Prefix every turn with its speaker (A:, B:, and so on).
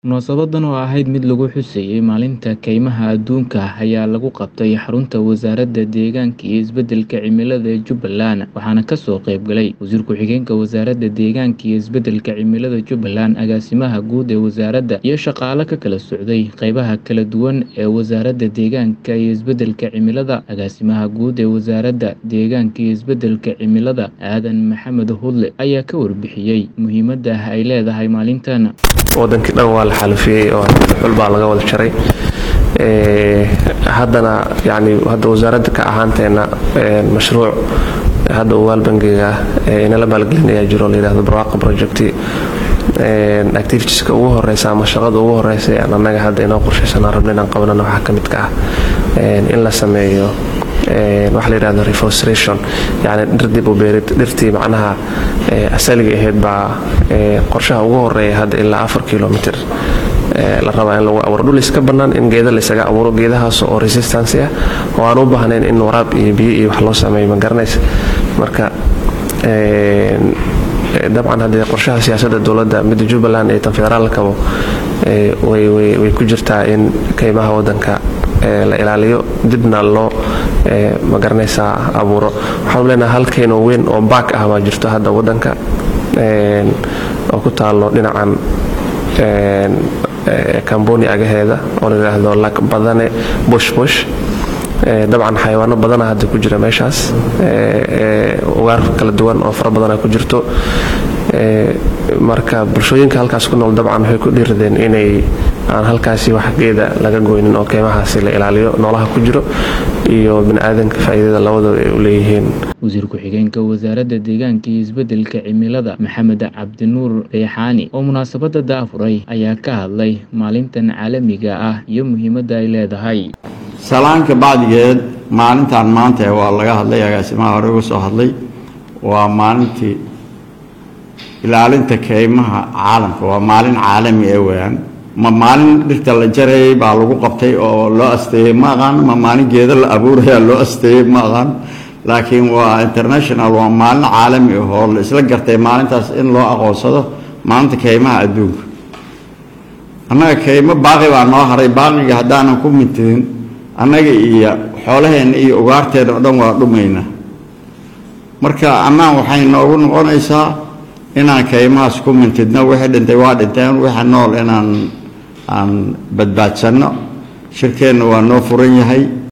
A: Munaasabadan oo ahayd mid lagu xuseeyay Maalinta Kaymaha Adduunka ayaa lagu qabtay xarunta Wasaaradda Deegaanka iyo Isbeddelka Cimilada ee Jubbaland waxaana ka soo qayb galay Wasiir Ku-xigeenka Wasaaradda Deegaanka iyo Isbeddelka Cimilada Jubbaland, Agaasimaha Guud ee Wasaaradda, iyo shaqaale ka kala socday qaybaha kala duwan ee Wasaaradda Deegaanka iyo Isbeddelka Cimilada. Agaasimaha Guud ee Wasaaradda Deegaanka iyo Isbeddelka Cimilada, Aadan Maxamed Hudle, ayaa ka warbixiyay muhiimadda ay leedahay maalintan.
B: wadankii dhan waa la xalifiyey oo xul baa laga wada jaray haddana yani hadda wasaaradda ka ahaanteena mashruuc hadda ugaal bangiga inala maalgelinayaa jiro la yidhahdo barwaaqa project activitieska ugu horeysa ama shaqada ugu horeysa aan annaga hadda inoo qorshaysanaan rabno inaan qabanana waxaa ka mid ka ah in la sameeyo waxa la yidhahdo reforestation yani dhir dib u beerid dhirtii macnaha asaliga ahayd baa qorshaha ugu horeeya hadda ilaa afar kilomitr la rabaa in lagu abuuro dhul iska bannaan in geeda laysaga abuuro geedahaas oo resistance ah oo aan u baahnayn in waraab iyo biyo iyo wax loo sameeyo ma garanaysa marka dabcan haddee qorshaha siyaasadda dowladda midda jubbaland iyo tan federaalkaba way ku jirtaa in kaymaha wadanka la ilaaliyo dibna loo magaranaysaa abuuro waxaanu leenahay hal kayn oo weyn oo baak ah baa jirto hadda wadanka oo ku taalo dhinacan kamboni agaheeda oo la yidhaahdo lak badane bush bush dabcan xayawaano badana hadda ku jira meeshaas ugaar kala duwan oo fara badana ku jirto marka bulshooyinka halkaas ku nool dabcan waxay ku dhiiradeen inay aan halkaasi wax geeda laga goynin oo keymahaasi la ilaaliyo noolaha ku jiro iyo biniaadanka faa'iidada labadaba ay u leeyihiin
A: wasiir ku-xigeenka wasaaradda deegaanka iyo isbeddelka cimilada maxamed cabdinuur reexaani oo munaasabadda daafuray ayaa ka hadlay maalintan caalamiga ah iyo muhiimadda ay leedahay
C: salaanka bacdigeed maalintan maanta waa laga hadlay agaasimaha hore uga soo hadlay waa maalintii ilaalinta keymaha caalamka waa maalin caalami ee weyaan ma maalin dhirta la jarayay baa lagu qabtay oo loo asteeyey ma aqaan ma maalin geeda la abuuraya loo asteeyey ma aqaan laakiin waa international waa maalin caalami ah oo la isla gartay maalintaas in loo aqoonsado maalinta keymaha adduunka annaga keymo baaqi baa noo haray baaqiga haddaanan ku mintidin annaga iyo xoolaheenna iyo ugaarteenna oo dhan waa dhumayna marka annaan waxay noogu noqonaysaa inaan keymahaas ku mintidno wixii dhintay waa dhinteen wixii nool inaan aan badbaadsanno shirkeenna waa noo furan yahay